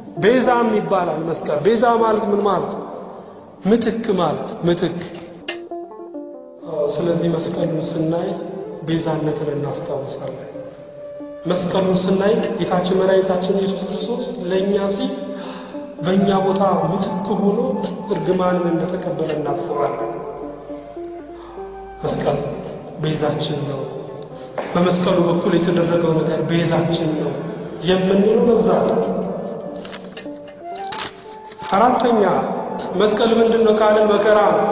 ቤዛም ይባላል መስቀል። ቤዛ ማለት ምን ማለት ነው? ምትክ ማለት ምትክ። ስለዚህ መስቀሉን ስናይ ቤዛነትን እናስታውሳለን። መስቀሉን ስናይ ጌታችን መድኃኒታችን ኢየሱስ ክርስቶስ ለእኛ ሲል በእኛ ቦታ ምትክ ሆኖ እርግማንን እንደተቀበለ እናስባለን። መስቀል ቤዛችን ነው። በመስቀሉ በኩል የተደረገው ነገር ቤዛችን ነው የምንለው ለዛ ነው። አራተኛ መስቀል ምንድን ነው ካልን መከራ ነው።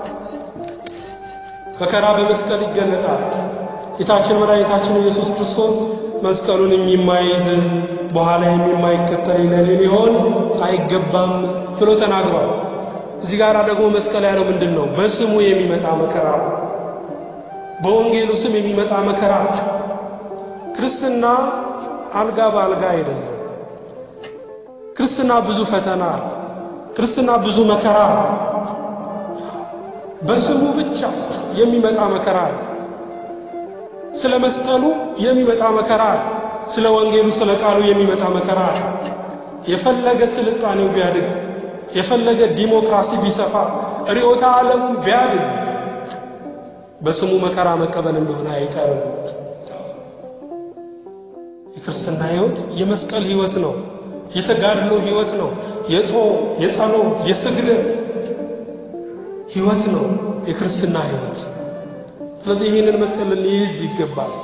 መከራ በመስቀል ይገለጣል። ጌታችን መድኃኒታችን ኢየሱስ ክርስቶስ መስቀሉን የማይዝ በኋላ የማይከተል ለኔ ሊሆን አይገባም ብሎ ተናግሯል። እዚህ ጋር ደግሞ መስቀል ያለው ምንድን ነው? በስሙ የሚመጣ መከራ፣ በወንጌሉ ስም የሚመጣ መከራ። ክርስትና አልጋ በአልጋ አይደለም። ክርስትና ብዙ ፈተና አለ። ክርስትና ብዙ መከራ አለ። በስሙ ብቻ የሚመጣ መከራ አለ። ስለ መስቀሉ የሚመጣ መከራ አለ። ስለ ወንጌሉ ስለ ቃሉ የሚመጣ መከራ አለ። የፈለገ ስልጣኔው ቢያድግ፣ የፈለገ ዲሞክራሲ ቢሰፋ፣ ርዕዮተ ዓለሙ ቢያድግ በስሙ መከራ መቀበል እንደሆነ አይቀርም። የክርስትና ሕይወት የመስቀል ሕይወት ነው። የተጋድሎ ሕይወት ነው። የጾም፣ የጸሎት፣ የስግደት ሕይወት ነው የክርስትና ሕይወት። ስለዚህ ይህንን መስቀል ልንይዝ ይገባል።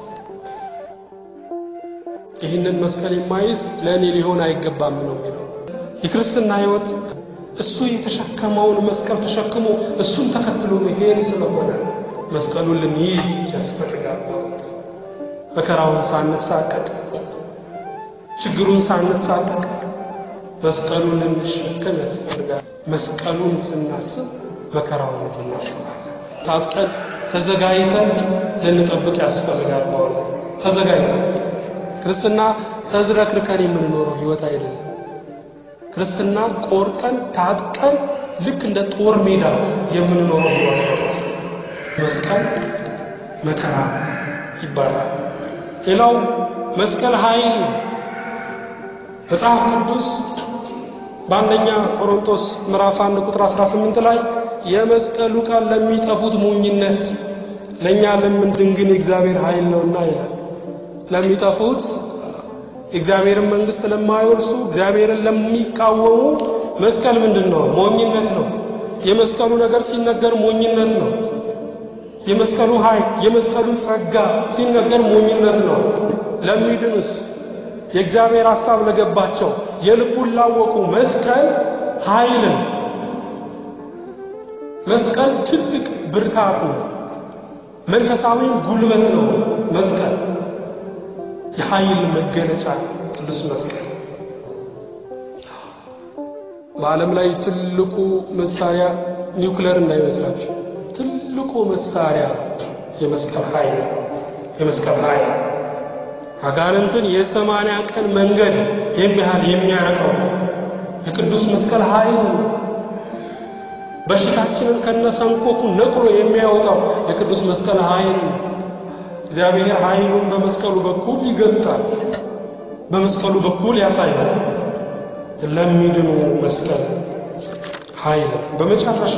ይህንን መስቀል የማይዝ ለእኔ ሊሆን አይገባም ነው የሚለው የክርስትና ሕይወት እሱ የተሸከመውን መስቀል ተሸክሞ እሱን ተከትሎ መሄድ ስለሆነ መስቀሉን ልንይዝ ያስፈልጋል። መከራውን ሳንሳቀቅ፣ ችግሩን ሳንሳቀቅ መስቀሉን ልንሸከም ያስፈልጋል። መስቀሉን ስናስብ መከራውን እናስባለን። ታጥቀን ተዘጋጅተን ልንጠብቅ ያስፈልጋል። በእውነት ተዘጋጅተን ክርስትና ተዝረክርከን የምንኖረው ሕይወት አይደለም። ክርስትና ቆርጠን ታጥቀን ልክ እንደ ጦር ሜዳ የምንኖረው ሕይወት ነው። መስቀል መከራ ይባላል። ሌላው መስቀል ኃይል ነው። መጽሐፍ ቅዱስ በአንደኛ ቆሮንቶስ ምዕራፍ 1 ቁጥር 18 ላይ የመስቀሉ ቃል ለሚጠፉት ሞኝነት ለእኛ ለምንድን ግን የእግዚአብሔር ኃይል ነውና ይላል። ለሚጠፉት የእግዚአብሔርን መንግሥት ለማይወርሱ እግዚአብሔርን ለሚቃወሙ መስቀል ምንድን ነው? ሞኝነት ነው። የመስቀሉ ነገር ሲነገር ሞኝነት ነው። የመስቀሉ ኃይል የመስቀሉ ጸጋ ሲነገር ሞኝነት ነው። ለሚድኑስ የእግዚአብሔር ሐሳብ ለገባቸው የልቡን ላወቁ መስቀል ኃይል ነው። መስቀል ትልቅ ብርታት ነው። መንፈሳዊ ጉልበት ነው። መስቀል የኃይል መገለጫ ቅዱስ መስቀል በዓለም ላይ ትልቁ መሳሪያ ኒውክሌር እንዳይመስላችሁ ትልቁ መሳሪያ የመስቀል ኃይል ነው። የመስቀል ኃይል አጋንንትን የሰማንያ ቀን መንገድ የሚያህል የሚያረቀው የቅዱስ መስቀል ኃይል ነው። በሽታችንን ከነሰንኮፉ ነቅሎ የሚያወጣው የቅዱስ መስቀል ኃይል ነው። እግዚአብሔር ኃይሉን በመስቀሉ በኩል ይገልጣል፣ በመስቀሉ በኩል ያሳያል። ለሚድኑ መስቀል ኃይል ነው። በመጨረሻ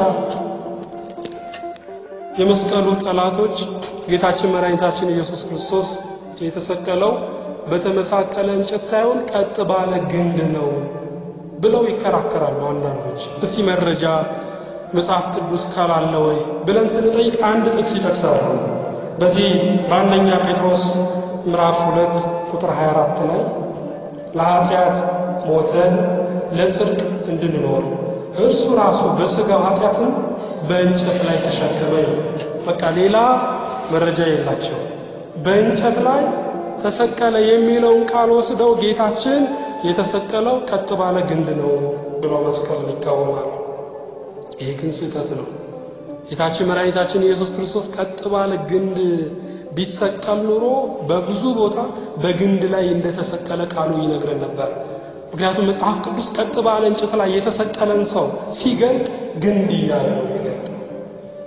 የመስቀሉ ጠላቶች ጌታችን መድኃኒታችን ኢየሱስ ክርስቶስ የተሰቀለው በተመሳቀለ እንጨት ሳይሆን ቀጥ ባለ ግንድ ነው ብለው ይከራከራሉ አንዳንዶች። እስቲ መረጃ መጽሐፍ ቅዱስ ካላለ ወይ ብለን ስንጠይቅ አንድ ጥቅስ ይጠቅሳሉ። በዚህ በአንደኛ ጴጥሮስ ምዕራፍ ሁለት ቁጥር 24 ላይ ለኃጢአት ሞተን ለጽድቅ እንድንኖር እርሱ ራሱ በሥጋው ኃጢአትን በእንጨት ላይ ተሸከመ ይላል። በቃ ሌላ መረጃ የላቸው። በእንጨት ላይ ተሰቀለ የሚለውን ቃል ወስደው ጌታችን የተሰቀለው ቀጥ ባለ ግንድ ነው ብለው መስቀልን ይቃወማሉ። ይሄ ግን ስህተት ነው። ጌታችን መድኃኒታችን ኢየሱስ ክርስቶስ ቀጥ ባለ ግንድ ቢሰቀል ኑሮ በብዙ ቦታ በግንድ ላይ እንደተሰቀለ ቃሉ ይነግረን ነበር። ምክንያቱም መጽሐፍ ቅዱስ ቀጥ ባለ እንጨት ላይ የተሰቀለን ሰው ሲገልጥ ግንድ እያለ ነው የሚገልጥ።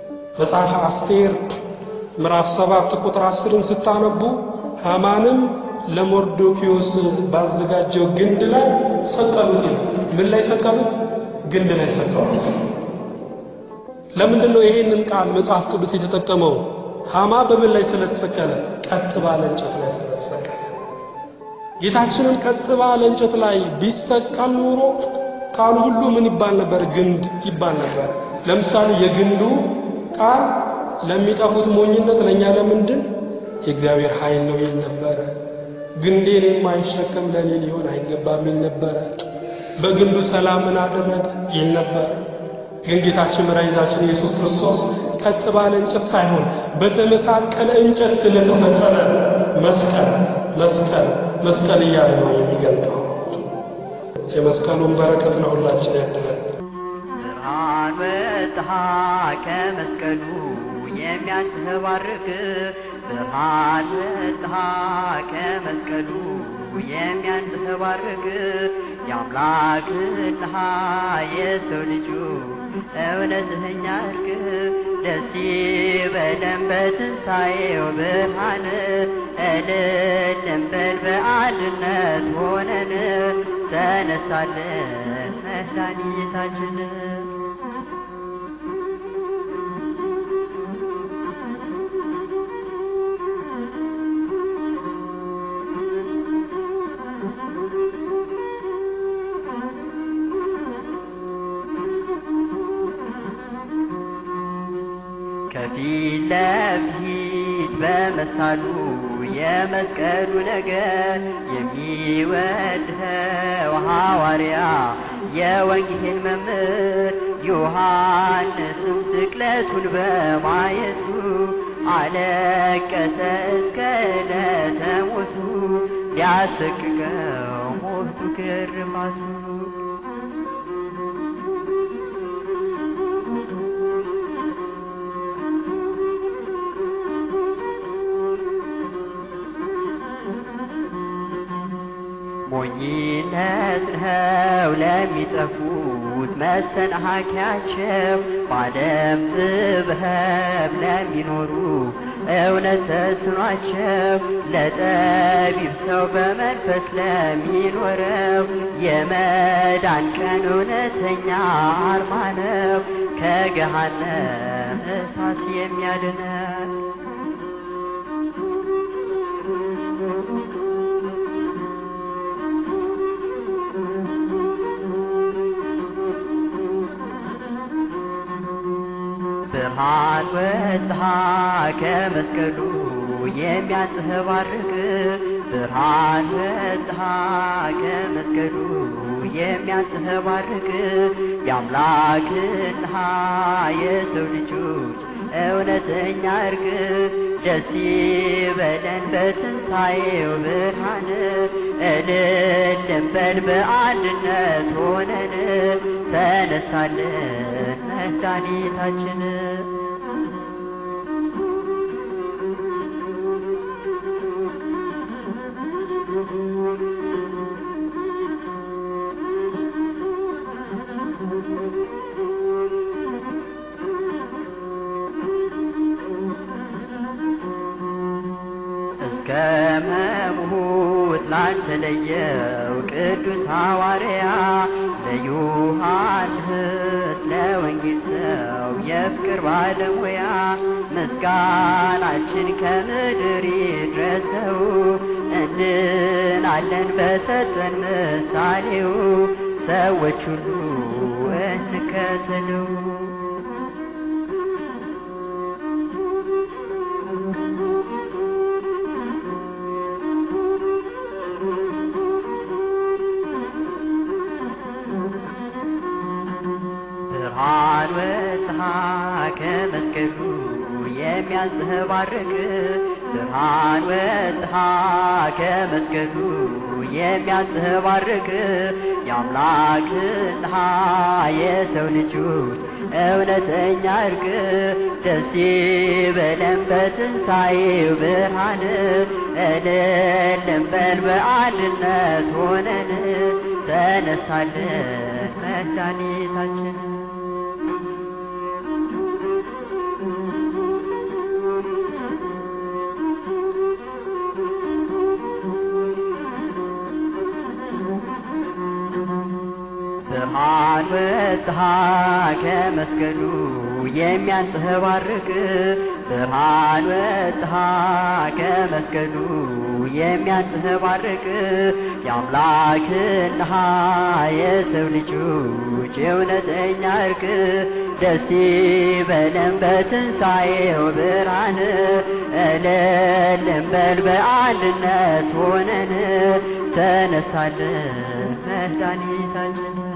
መጽሐፈ አስቴር ምዕራፍ ሰባት ቁጥር አስርን ስታነቡ ሃማንም ለሞርዶኪዮስ ባዘጋጀው ግንድ ላይ ሰቀሉት ይላል። ምን ላይ ሰቀሉት? ግንድ ላይ ሰቀሉት። ለምንድን ነው ይሄንን ቃል መጽሐፍ ቅዱስ የተጠቀመው? ሃማ በምን ላይ ስለተሰቀለ? ቀጥ ባለ እንጨት ላይ ስለተሰቀለ። ጌታችንን ቀጥ ባለ እንጨት ላይ ቢሰቀል ኑሮ ቃሉ ሁሉ ምን ይባል ነበር? ግንድ ይባል ነበር። ለምሳሌ የግንዱ ቃል ለሚጠፉት ሞኝነት፣ ለእኛ ለምንድን የእግዚአብሔር ኃይል ነው ይል ነበረ። ግንዴን የማይሸከም ለእኔ ሊሆን አይገባም ይል ነበረ። በግንዱ ሰላምን አደረገ ይል ነበረ። ግን ጌታችን መድኃኒታችን ኢየሱስ ክርስቶስ ቀጥ ባለ እንጨት ሳይሆን በተመሳቀለ እንጨት ስለተሰቀለ መስቀል መስቀል መስቀል እያለ ነው የሚገልጠው። የመስቀሉን በረከት ለሁላችን ያድለን። ብርሃን ወጥሃ ከመስቀሉ የሚያንጸባርቅ ብርሃን ወጥሃ ከመስቀሉ የሚያንጸባርቅ የአምላክና የሰው ልጁ እውነተኛ እርቅ ደስ ይበለን በትንሣኤው ብርሃን እልል እንበል በአንድነት ሆነን ተነሳለን መድኃኒታችን ከፊት ለፊት በመሳሉ የመስቀሉ ነገር የሚወድኸው ሐዋርያ የወንጌል መምህር ዮሐንስም ስቅለቱን በማየቱ አለቀሰ እስከ ዕለተ ሞቱ ሊያሰቅቀው ሞቱ ግርማቱ ሞኝነት ነው ለሚጠፉት መሰናከያቸው በዓለም ጥበብ ለሚኖሩ እውነት ተስኗቸው ለጠቢብ ሰው በመንፈስ ለሚኖረው የመዳን ቀን እውነተኛ አርማ ነው ከገሃነም እሳት የሚያድነን ብርሃን ወጥሃ ከመስቀሉ የሚያንጸባርቅ ብርሃን ወጥሃ ከመስቀሉ የሚያንጸባርቅ የአምላክና የሰው ልጆች እውነተኛ እርቅ ደስ ይበለን በትንሣኤው ብርሃን እልል እንበል በአንድነት ሆነን ተነሳለን መድኃኒታችን እስከ መሞት ላልተለየው ቅዱስ ሐዋርያ ለዮሐንስ ለወንጌል ሰው የፍቅር ባለሙያ ምስጋናችን ከምድር ይድረሰው እንድናለን በሰጠን ምሳሌው ሰዎች ሁሉ እንከተለው ብርሃን ወጥሃ ከመስቀሉ የሚያንጸባርቅ ብርሃን ወጥሃ ከመስቀሉ የሚያንጸባርቅ የአምላክና የሰው ልጆች እውነተኛ እርቅ ደስ ይበለን በትንሣኤው ብርሃን እልል እንበል በአንድነት ሆነን ተነሳለን መድኃኒታችን ብርሃን ወጥሃ ከመስቀሉ የሚያንጸባርቅ ብርሃን ወጥሃ ከመስቀሉ የሚያንጸባርቅ የአምላክና የሰው ልጆች እውነተኛ እርቅ ደስ ይበለን በትንሣኤው ብርሃን እልል እንበል በአንድነት ሆነን ተነሳለን መድኃኒታችን